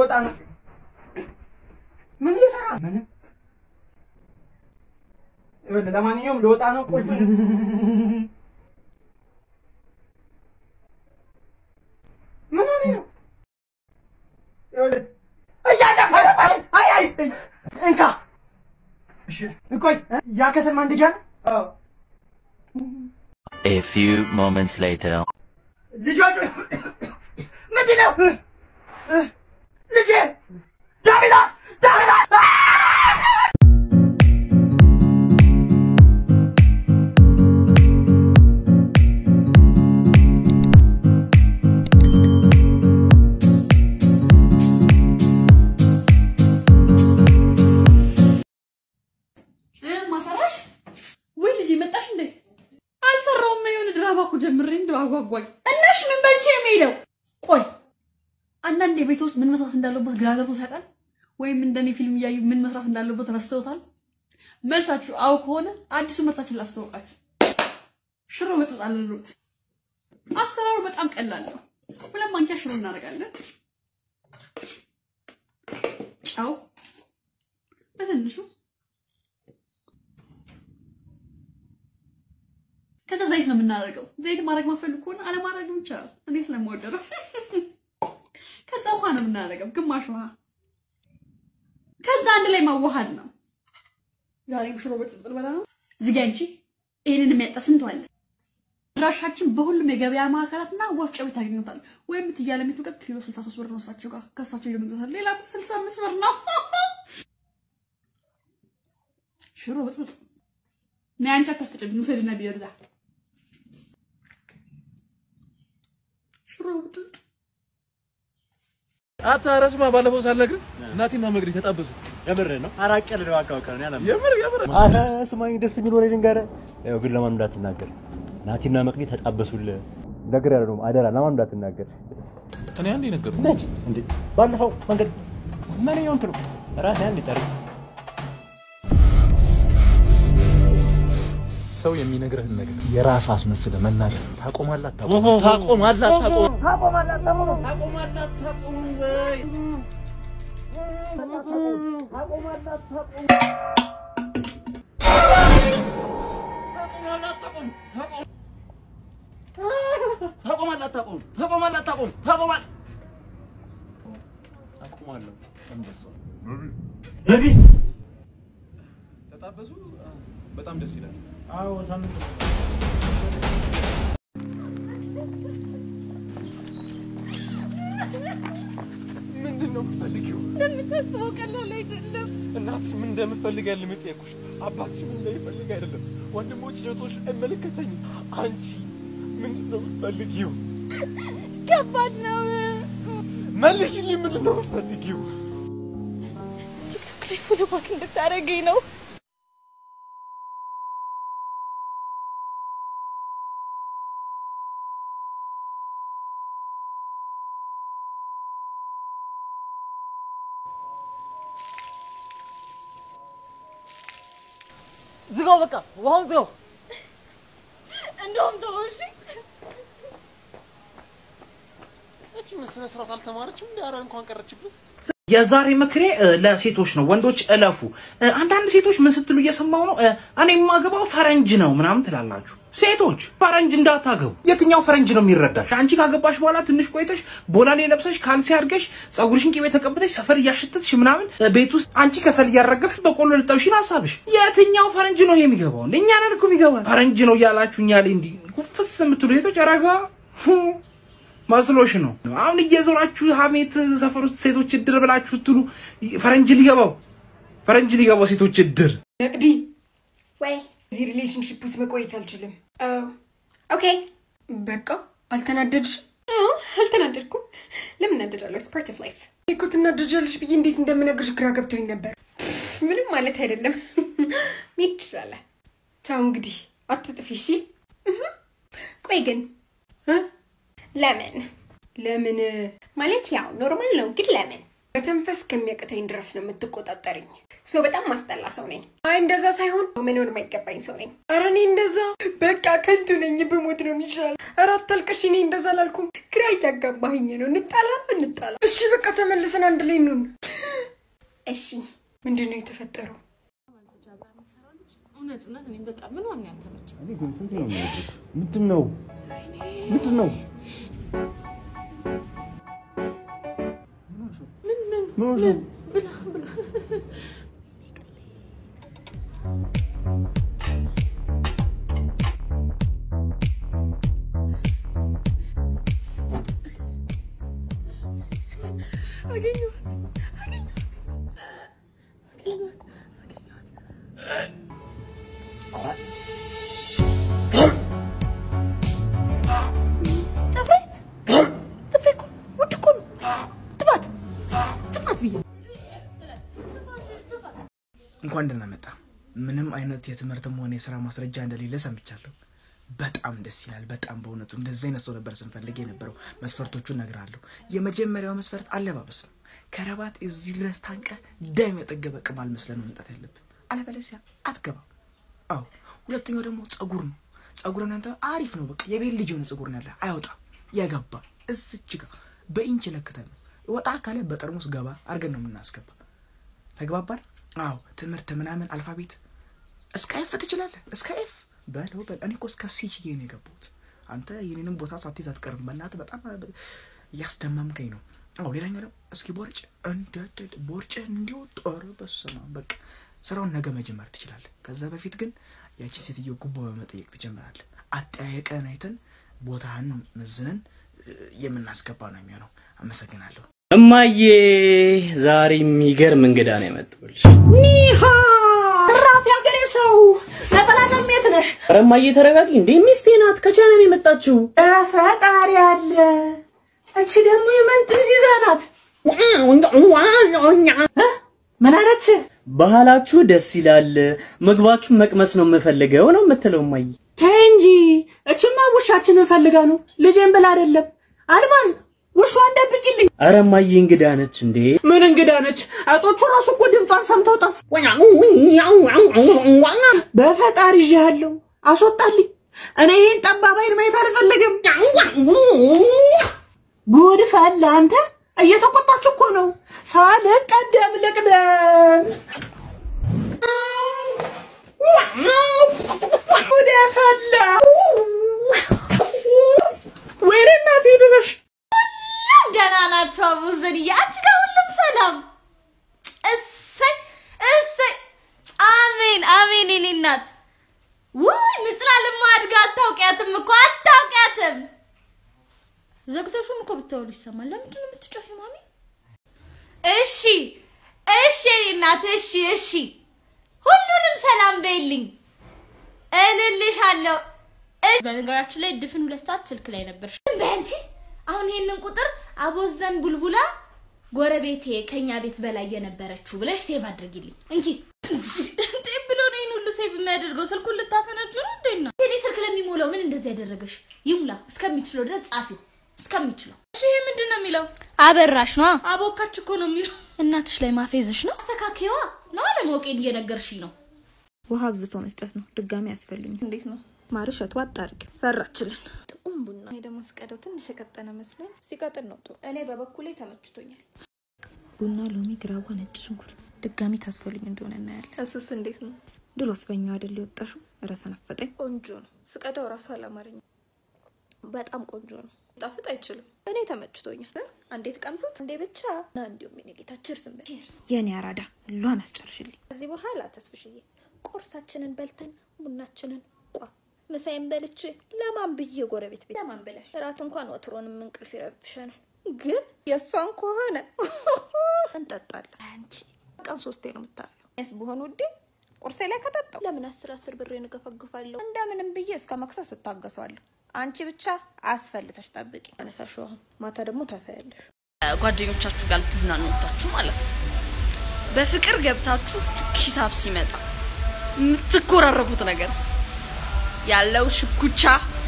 ልወጣ ነው። ምን እየሰራ ምንም። ይኸውልህ ለማንኛውም ልወጣ ነው። ቁልፍ ምን ሆነህ ነው? ይኸውልህ እያጨፈረ አይ አይ እንካ። እሺ ቆይ ያ ከሰል ማንደጃ ነው? አዎ A few moments later. ልጆቹ ምንድን ነው? ልጄ ዳዊላስ ዳዊላስ ማሰራሽ ወይ ልጅ መጣሽ እንዴ? አልሰራውም። የሆነ ድራማ እኮ ጀምሬ እንደው አጓጓኝ። እናሽ ምን በልቼ ነው የምሄደው? ቆይ አንዳንድ የቤት ውስጥ ምን መስራት እንዳለበት ግራ ገብቶት ያውቃል? ወይም እንደኔ ፊልም እያዩ ምን መስራት እንዳለበት ረስተውታል? መልሳችሁ አው ከሆነ አዲሱ ምርታችን ላስተዋውቃችሁ። ሽሮ መጥበጥ አለሉት። አሰራሩ በጣም ቀላል ነው። ሁለት ማንኪያ ሽሮ እናደርጋለን። ጨው በትንሹ ከዛ ዘይት ነው የምናደርገው። ዘይት ማድረግ ማፈልግ ከሆነ አለማድረግ ይቻላል። እኔ ስለምወደው ነው። ከዛ ውሃ ነው የምናደርገው፣ ግማሽ ውሃ። ከዛ አንድ ላይ ማዋሃድ ነው። ዛሬም ሽሮ በጥብጥ በላ ነው። ዝጊ አንቺ። ይሄንን የሚያጣ ስንት አለ? ድራሻችን በሁሉም የገበያ ማዕከላትና ወፍጮ ቤት ታገኙታል። ወይም ትያለ የሚትቀጥ ኪሎ 63 ብር ነው እሳቸው ጋር ከእሳቸው እየመግዛታል። ሌላ 65 ብር ነው። ሽሮ በጥብጥ ነይ አንቺ አታስቀጭብኝ፣ ውሰድና ቢበዛ ሽሮ በጥብጥ አታ ረስማ ባለፈው ሳልነግርህ እናቴና መግሪ ተጣበሱ። የምር ነው። አራቅ ያለ ነው አካውቀን ያለ የምር የምር አረ ስማኝ፣ ደስ የሚል ወሬ ልንገርህ። ያው ግን ለማን እንዳትናገር። ናቲና መቅዲ ተጣበሱልህ። ነገር ያለ ነው አደራ፣ ለማን እንዳትናገር። እኔ አንዴ ነገርኩህ። መች እንዴ? ባለፈው መንገድ ምን ይሆንክ ነው? ራስህ አንዴ ጠር ሰው የሚነግርህን ነገር የራስ አስመስለህ መናገር ታቆማለህ አታቆምም? ታቆማለህ አታቆምም? ታቆማለህ አታቆምም ወይ? ታቆማለህ አታቆምም? ታቆም- ታቆማለህ አታቆምም? ታቆማለህ አታቆምም? ታቆማለህ አቁማለሁ። አንበሳ ነቢ ተጣበሱ። በጣም ደስ ይላል። አዎ ሳምንት ምንድን ነው የምትፈልጊው? እንደምታስበው ቀላል አይደለም። እናትሽ ምን እንደምትፈልግ ያለ የጠየኩሽ፣ አባትሽ ምን እንደሚፈልግ አይደለም። ወንድሞች እህቶች አይመለከተኝም። አንቺ ምንድን ነው የምትፈልጊው? ከባድ ነው። መልሽልኝ። ምንድን ነው የምትፈልጊው? ቲክቶክ ላይ ፎሎ ባክ እንድታደርገኝ ነው። ዝጋው፣ በቃ ውሃውን ዝጋው። እንደውም ተው እሺ። እቺ ምን ስነ ስርዓት አልተማረችም? እንደ ኧረ እንኳን ቀረችብን። የዛሬ ምክሬ እ፣ ለሴቶች ነው። ወንዶች እለፉ። እ፣ አንዳንድ ሴቶች ምን ስትሉ እየሰማው ነው፣ እ፣ እኔ የማገባው ፈረንጅ ነው ምናምን ትላላችሁ። ሴቶች ፈረንጅ እንዳታገቡ። የትኛው ፈረንጅ ነው የሚረዳሽ? አንቺ ካገባሽ በኋላ ትንሽ ቆይተሽ ቦላሌ ለብሰሽ ካልሲ አድርገሽ ፀጉርሽን ቅቤ ተቀብተሽ ሰፈር እያሸተትሽ ምናምን እ፣ ቤት ውስጥ አንቺ ከሰል እያረገብሽ በቆሎ ልጠብሽ ነው ሀሳብሽ። የትኛው ፈረንጅ ነው ይሄ የሚገባው? እንደ እኛ ነን እኮ የሚገባ ፈረንጅ ነው እያላችሁ እኛ ላይ እንዲህ ኩፍስ የምትሉ ሴቶች ረጋ መስሎሽ ነው። አሁን እየዞራችሁ ሀሜት ሰፈር ውስጥ ሴቶች እድር ብላችሁ ስትሉ ፈረንጅ ሊገባው ፈረንጅ ሊገባው ሴቶች እድር ነቅዲ ወይ እዚህ ሪሌሽንሽፕ ውስጥ መቆየት አልችልም። ኦኬ በቃ አልተናደድሽ? አልተናደድኩም። ለምን እናደዳለሁ? ፓርት ኦፍ ላይፍ። እኮ ትናደጃለሽ ብዬ እንዴት እንደምነግርሽ ግራ ገብቶኝ ነበር። ምንም ማለት አይደለም። መሄድ ትችላለህ። ተው እንግዲህ አትጥፊ እሺ። ቆይ ግን ለምን ለምን ማለት ያው ኖርማል ነው፣ ግን ለምን መተንፈስ ከሚያቅተኝ ድረስ ነው የምትቆጣጠርኝ። ሰው በጣም ማስጠላ ሰው ነኝ። አይ እንደዛ ሳይሆን መኖር የማይገባኝ ሰው ነኝ። ኧረ እኔ እንደዛ በቃ ከንቱ ነኝ። ብሞት ነው የሚሻል። ኧረ አታልቅሽ። እኔ እንደዛ አላልኩም። ግራ እያጋባኝ ነው። እንጣላ ነው እንጣላ። እሺ በቃ ተመልሰን አንድ ላይ እንሁን። እሺ ምንድን ነው የተፈጠረው? እውነት እውነት እኔ በቃ ምን ዋን ያልተመቸኝ እኔ ግን ስንት ነው የሚነግርሽ? ምንድን ነው ምንድን ነው ምን ምን ምን ሆንሽ ነው? ብላ ብላ አገኘኋት አገኘኋት አገኘኋት አገኘኋት ጥፍሬ ጥፍሬ እኮ ውድ እኮ ነው ጥፋት ጥፋት ብዬ እንኳን ደህና መጣ። ምንም አይነት የትምህርትም ሆነ የስራ ማስረጃ እንደሌለ ሰምቻለሁ። በጣም ደስ ይላል። በጣም በእውነቱ እንደዚህ አይነት ሰው ነበር ስንፈልግ የነበረው። መስፈርቶቹን እነግርሃለሁ። የመጀመሪያው መስፈርት አለባበስ ነው። ከረባት እዚህ ድረስ ታንቀ ደም የጠገበ ቅማል መስለን ነው መምጣት ያለብን፣ አለበለዚያ አትገባም። አዎ። ሁለተኛው ደግሞ ጸጉር ነው። ጸጉርን አንተ አሪፍ ነው። በቃ የቤት ልጅ የሆነ ጸጉር ነው ያለ፣ አይወጣም። ያገባ እዚች ጋር በኢንች ለክተን ነው ወጣ ካለ በጠርሙስ ገባ አድርገን ነው የምናስገባ። ተግባባን? አዎ። ትምህርት ምናምን አልፋቤት እስከ ኤፍ ትችላለህ። እስከ ኤፍ በለው በል። እኔ እኮ እስከ ሲ ችዬ ነው የገባሁት። አንተ የኔንም ቦታ ሳትይዝ አትቀርም። በእናትህ በጣም እያስደማምከኝ ነው። አዎ። ሌላኛው ደግሞ እስኪ ቦርጭ እንደደድ ቦርጭ እንዲወጡ ኧረ በስመ አብ። በቃ ስራውን ነገ መጀመር ትችላለህ። ከዛ በፊት ግን ያቺ ሴትዮ ጉቦ በመጠየቅ ትጀምራለህ። አጠያየቀን አይተን ቦታህን መዝነን እ፣ የምናስገባ ነው የሚሆነው። አመሰግናለሁ። እማዬ ዛሬ የሚገርም እንግዳ ነው የመጣሁልሽ። ኒሃ ራፍ ያገሬ ሰው ነጠላ ጨሜት ነሽ። ኧረ እማዬ ተረጋጊ። እንዴ ሚስቴ ናት፣ ከቻይና ነው የመጣችው። ፈጣሪ አለ። እቺ ደግሞ የመንጥዝ ይዛ ናት። እ? ምን አለች? ባህላችሁ ደስ ይላል፣ ምግባችሁን መቅመስ ነው የምፈልገው ነው የምትለው እማዬ። ተይ እንጂ እችማ ውሻችንን ፈልጋ ነው ልጄን ብላ አይደለም። አልማዝ ውሻዋን ደብቂልኝ። ኧረ እማዬ እንግዳ ነች እንዴ። ምን እንግዳ ነች? አይጦቹ ራሱ እኮ ድምጿን ሰምተው ጠፉ። በፈጣሪ ይዤሃለሁ፣ አስወጣልኝ። እኔ ይህን ጠባብ አይን ማየት አልፈለግም። ጉድ ፈላ። አንተ እየተቆጣች እኮ ነው። ሳልቀደም ልቅደም። ጉድ ፈላ። ወይኔ እናቴ ድረሽ ደህና ናቸው አቡዘንዬ፣ አንቺ ጋር ሁሉም ሰላም? እሰይ እሰይ፣ አሜን አሜን። የኔ እናት ውይ ምጽላልማ አድጋ አታውቂያትም እኮ አታውቂያትም። ዘግተሹም እኮ ብታወሉ ይሰማል። ለምንድን ነው የምትጮሂው ማሚ? እሺ እሺ የኔ እናት እሺ እሺ፣ ሁሉንም ሰላም በይልኝ፣ እልልሻለሁ። እሺ በነገራችን ላይ ድፍን ሁለት ሰዓት ስልክ ላይ ነበር። በአንቺ አሁን ይሄንን ቁጥር አቦዘን ቡልቡላ ጎረቤቴ ከኛ ቤት በላይ የነበረችው ብለሽ ሴቭ አድርጊልኝ እንኪ። እንዴ ብሎ ነው ይሄን ሁሉ ሴቭ የሚያደርገው? ስልኩን ልታፈነጁ ነው እንዴ? ነው እኔ ስልክ ለሚሞላው ምን እንደዚህ ያደረገሽ? ይሙላ እስከሚችለው ድረስ ጻፊው እስከሚችለው። እሺ ይሄ ምንድን ነው የሚለው? አበራሽ ነዋ። አቦካች እኮ ነው የሚለው። እናትሽ ላይ ማፌዝሽ ነው። አስተካክዋ ነው አለማወቄን እየነገርሽኝ ነው። ውሃ አብዝቶ መስጠት ነው። ድጋሚ ያስፈልኝ። እንዴት ነው? ማርሸቱ አጣርግ ሰራችልን። ጥቁም ቡና እኔ ደግሞ ስቀደው ትንሽ የቀጠነ መስሎኝ ሲቀጥን ነው ጥሩ። እኔ በበኩሌ ተመችቶኛል። ቡና፣ ሎሚ፣ ግራዋ፣ ነጭ ሽንኩርት ድጋሚ ታስፈልኝ እንደሆነ እናያለን። እሱስ እንዴት ነው? ድሮስ በኛው አይደል የወጣሽው? ኧረ ሰነፈጠኝ። ቆንጆ ነው። ስቀዳው ራሱ አላማረኝም። በጣም ቆንጆ ነው። ጣፍጥ አይችልም። እኔ ተመችቶኛል። አንዴት ቀምሱት እንዴ ብቻ ና እንዲሁም የኔ ጌታ ችርስ እንበል። የኔ አራዳ ሏን አስጨርሽልኝ። ከዚህ በኋላ ተስፍሽዬ ቁርሳችንን በልተን ቡናችንን ቋ ምሳዬን በልቼ ለማን ብዬ ጎረቤት ቤት ለማን ብለሽ እራት እንኳን ወትሮንም እንቅልፍ ይረብሸናል። ግን የእሷን ከሆነ እንጠጣለን። አንቺ ቀን ሶስቴ ነው የምታፊው። ስ በሆን ውዴ ቁርሴ ላይ ከጠጣው ለምን አስር አስር ብሬ እንገፈግፋለሁ? እንደምንም ብዬ እስከ መክሰስ እታገሷለሁ። አንቺ ብቻ አስፈልተሽ ጠብቂ። አነሳሽው አሁን ማታ ደግሞ ታፈያለሽ። ጓደኞቻችሁ ጋር ልትዝናኑ ወጣችሁ ማለት ነው። በፍቅር ገብታችሁ ልክ ሂሳብ ሲመጣ የምትኮራረፉት ነገር ያለው ሽኩቻ፣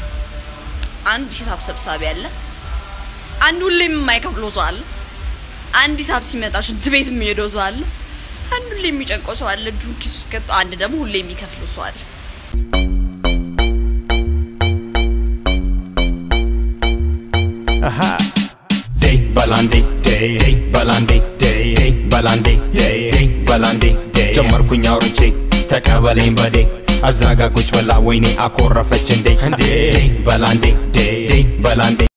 አንድ ሂሳብ ሰብሳቢ አለ፣ አንድ ሁሌም የማይከፍለው ሰው አለ። አንድ ሂሳብ ሲመጣ ሽንት ቤት የሚሄደው ሰው አለ። አንድ ሁሌ የሚጨንቀው ሰው አለ፣ እጁን ኪሱ ውስጥ ከቶ፣ አንድ ደግሞ ሁሌ የሚከፍለው ሰው አለ። Aha. Day balandi day day balandi day day balandi day day balandi day ጀመርኩኝ አውርቼ ተቀበለኝ በዴ አዛጋ ቁጭ ብላ ወይኔ አኮረፈች እንዴ እንዴ በላንዴ ዴ ዴ በላንዴ